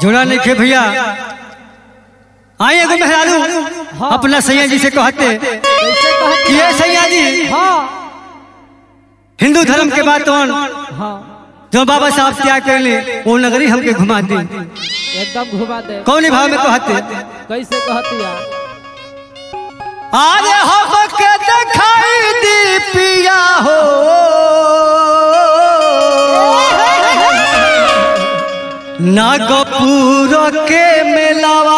जोड़ा नहीं खे भैया आए एगो मेहरारू अपना सैया जी से कहते कैसे कहती कि ये सैया जी हाँ हिंदू धर्म के बात कौन हाँ जो बाबा साहब त्याग कर ले वो नगरी हमके घुमा दी एकदम घुमा दे कौन भाव में कहते कैसे कहती है अरे हमके दिखाई दी पिया हो नागपुर के मेलावा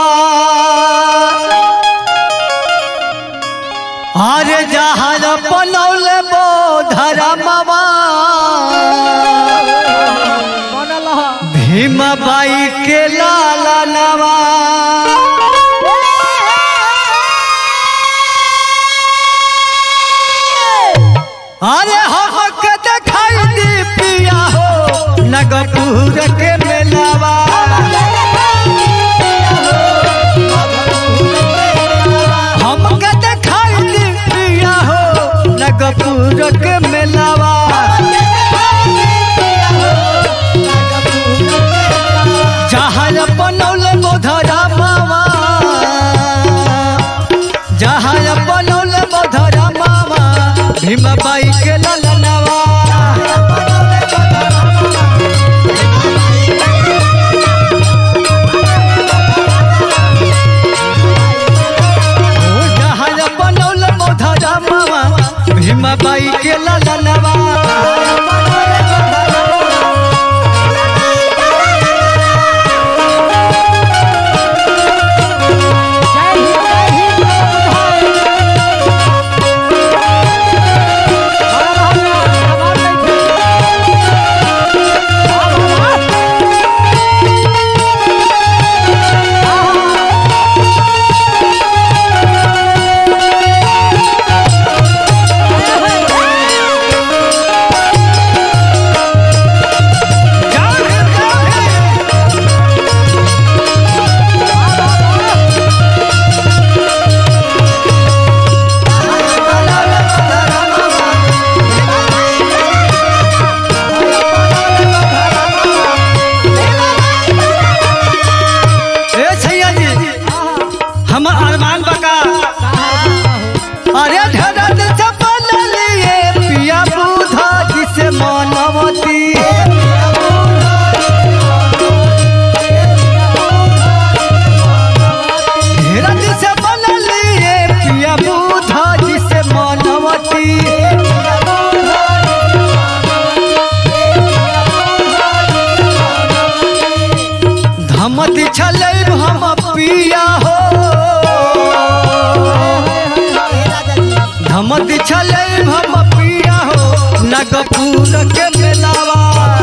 अरे जहाज बनौल धरमवा बनल ह भीमा बाई के लाला नवा अरे हमके दिखाई दी पिया हो नगपुर के मेलावा हमके दिखाई दी पिया हो नगपुर के मेलावा जहाज बनौल बोधरा मावा जहाज बनौल बोधरा मावा भीमा बाई के ललनवा जहाज बनौल बोधरा मावा भीमा बाई के ललनवा जय हिंद जय हिंद बुधाई हर हर आवाज नहीं थी ए छैया जी हम अरमान बका अरे धरत चपल लिए पिया बुधा जिसे मानवती धरत चपल लिए पिया बुधा जिसे मानवती धमत छलै हम पिया हो धमत छलै हम पिया हो नगपुर के मेलावा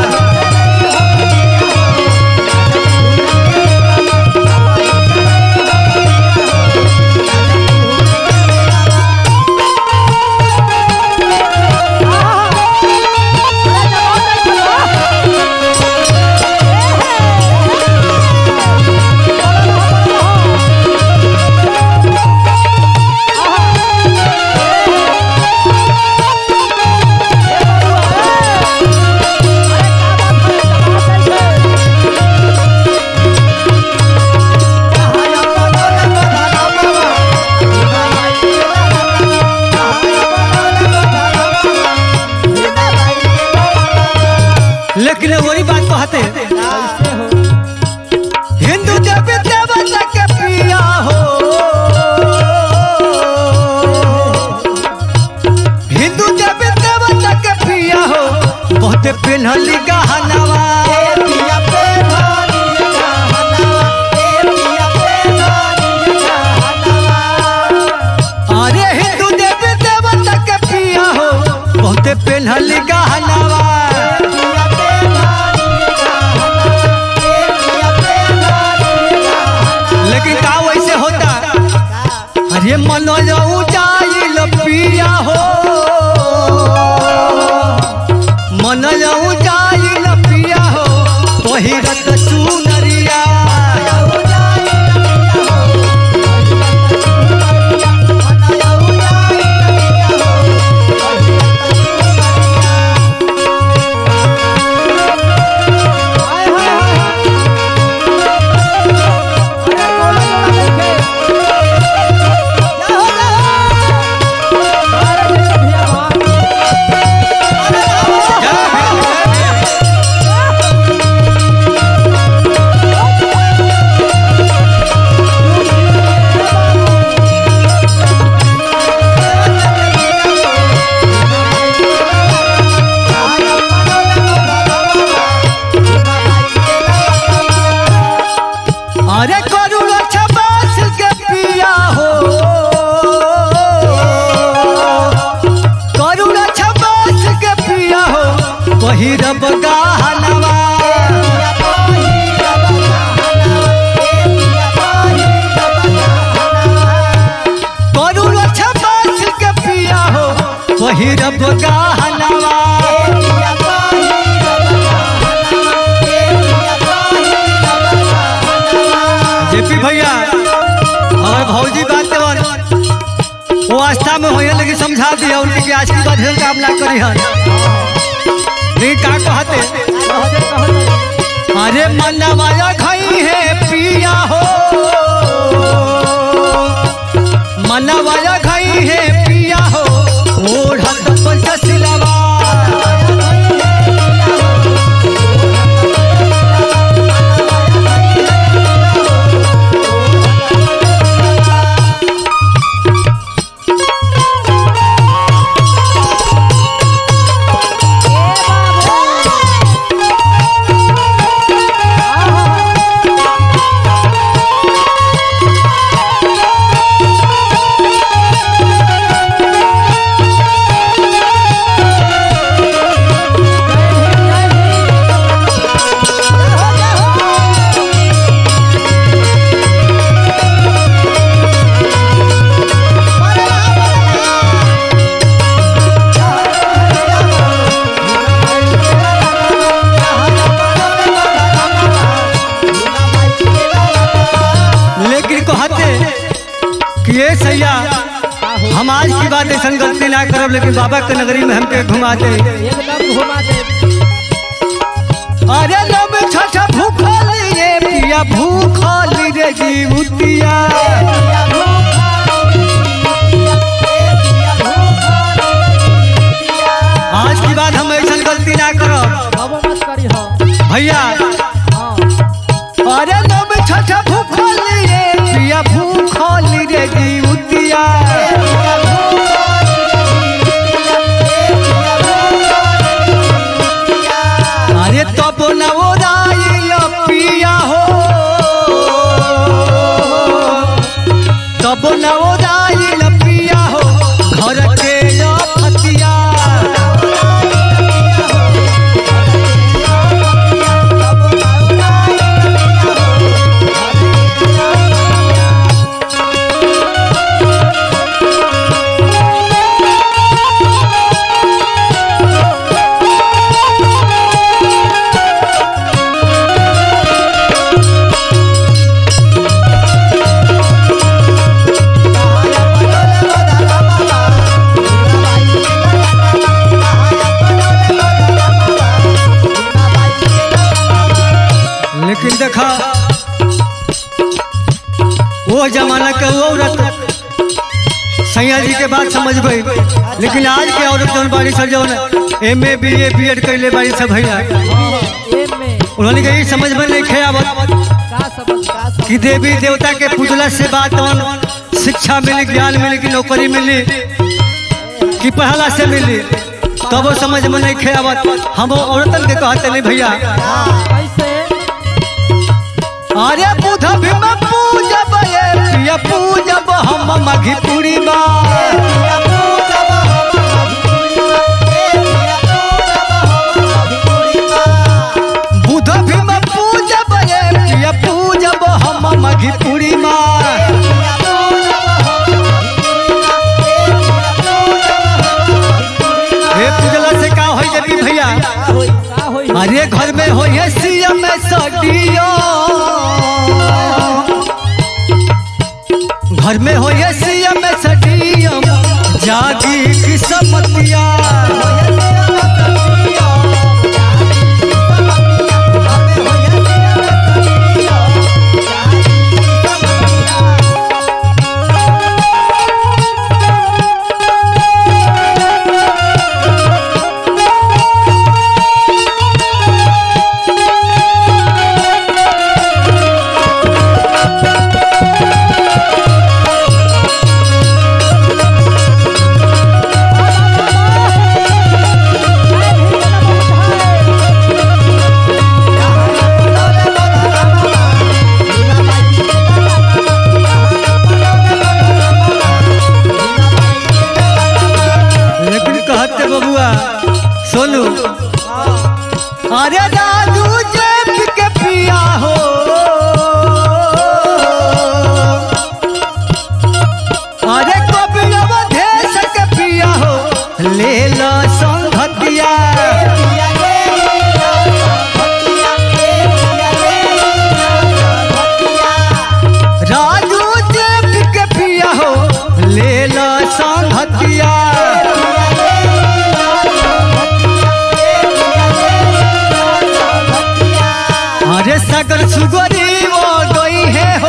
लेकिन वही बात कहते कैसे हो हिंदू देवी देवता के पिया हो हिंदू देवी देवता के पिया हो बहुत पिन्हली गहनवा अरे हिंदू देवी देवता के पिया हो बहुत पिन्हली गहनवा लेकिन का वैसे होता अरे मनोज जाइल पिया हो मनोज जाइल पिया हो पहिरत चुनरिया हाय हाय हाय अवस्था में होए लेकिन समझा दिया उनके आज की बात ढेर काम ना करी हन नहीं का कहते कहते कहते अरे मनवाया खाई है पिया हो मनवाया खाई है पिया हो ओढ़त पंचशिलवा लेकिन कहते कि ये सैया हम आज की बात ऐसा गलती ना करब लेकिन बाबा के नगरी में हमके घुमा दे एकदम घुमा दे अरे लब छठ भूखल ये पिया भूखल रे जीवतिया आज की बात हम ऐसा गलती ना करब अब मत करी हो भैया हाँ अरे लब छठ भूखल ये पिया भूखल रे जीवतिया अरे तब न ओराइल पिया हो तब न ओराइल पिया हो घर के फतिया लेकिन देखा वो जमाना के वो औरत सैया जी के बात समझ गई लेकिन आज के औरत जौन बाड़ी सब जौन M A B A B Ed कैले बाड़ी सब भैया एम में उन्होंने कहा "ई समझ में नहीं खे आवत का समझ का समझ कि देवी देवता के पूजला से बात कौन शिक्षा मिली ज्ञान मिली कि नौकरी मिली कि पढ़ला से मिली तब वो समझ में नहीं खे आवत हम वो औरतन के कहते नहीं भैया कैसे अरे बुध भीम पूजब ये प्रिय पूजब हम मघिपुरी बा बुध भीम पूजब ये प्रिय पूजब हम मघिपुरी बा हे पूजला से का होई जबी भैया का होई अरे घर में हो ये सीएम सडियो घर में हो ये सीएम सडियो जागी किस्मतिया भक्तिया अरे सागर सुगरी वो गई है हो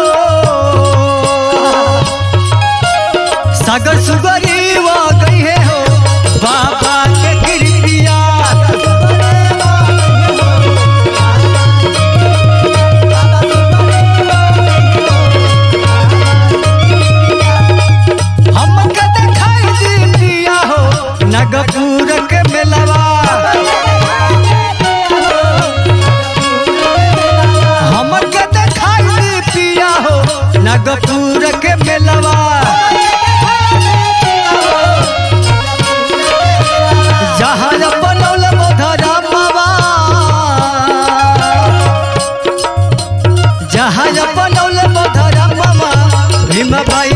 सागर सुगरी वो गई है हो बाबा के कृपिया हमके देखाई दी दिया हो नगपुर के मेलवा हमके देखाई दी पिया हो नगपुर के मेलवा जहाज बनौल मधरा मावा जहाज बनौल मधरा मामा भीम भाई